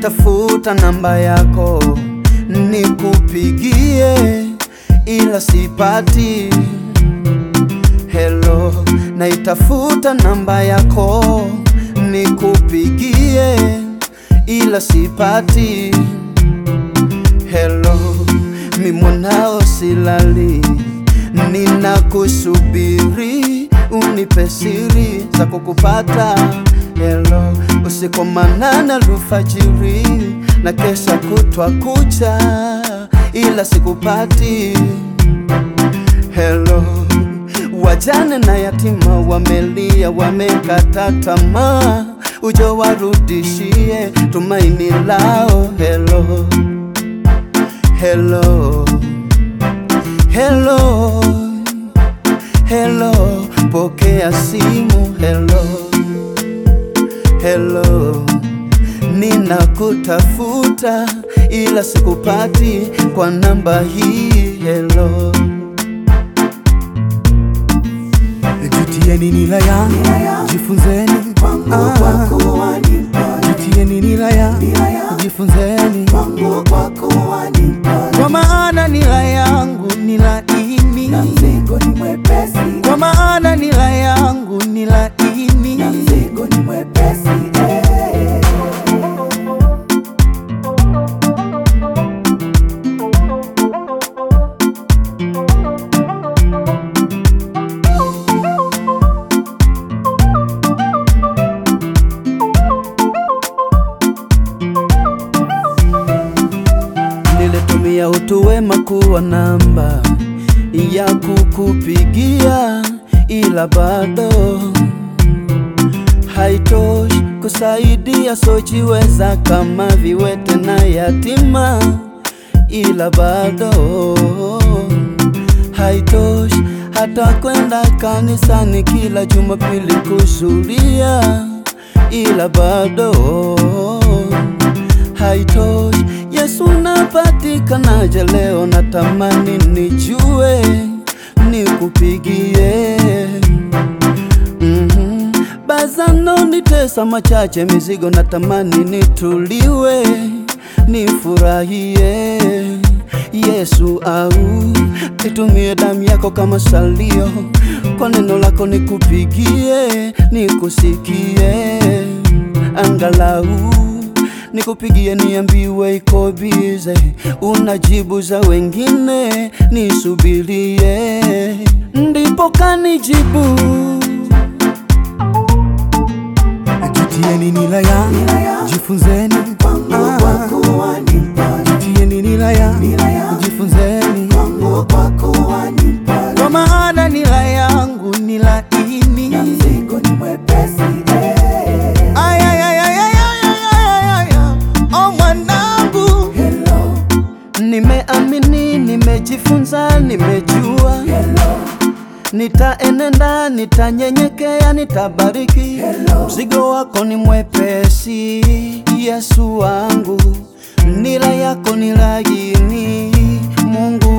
naitafuta namba yako nikupigie, ila sipati. Hello, naitafuta namba yako nikupigie, ila sipati. Hello, mi mwanao silali, ninakusubiri unipe siri za kukupata. Hello, usiku manana alfajiri na kesha kutwa kucha, ila sikupati. Hello, wajane na yatima wamelia, wamekata tamaa, ujo warudishie tumaini lao. Hello, hello, hello, hello, pokea simu. Hello, hello, ninakutafuta ila sikupati kwa namba hii. Hello. Jitieni nila yangu, jifunzeni Ah. Jitieni nila yangu, jifunzeni kwa maana nila yangu ni laini, kwa maana nila yangu ni laini. Nilitumia utu wema kuwa namba ya kukupigia, ila bado haitoshi kusaidia sojiweza kama viwete na yatima, ila bado haitoshi hata kwenda kanisani kila Jumapili kusulia, ila bado haitoshi. Yesu napatikanaje leo? Natamani nijue, nikupigie. Mhm. Bazano nitesa machache, mizigo natamani nituliwe, nifurahie. Yesu au nitumie damu yako kama salio, kwa neno lako nikupigie, nikusikie angalau nikupigie niambiwe iko bize, unajibu za wengine, nisubirie ndipo kanijibu. Jitieni nila yangu, jifunzeni Ah. Jitieni nila yangu, jifunzeni kwa maana nila yangu ni laini. Ay, ay, ay, ay, ay, ay, ay, ay, ay. Oh, mwanangu Nimeamini, nimejifunza, nimejua nitaenenda, nitanyenyekea, nitabariki. Mzigo wako ni mwepesi, Yesu wangu, nila yako ni laini, Mungu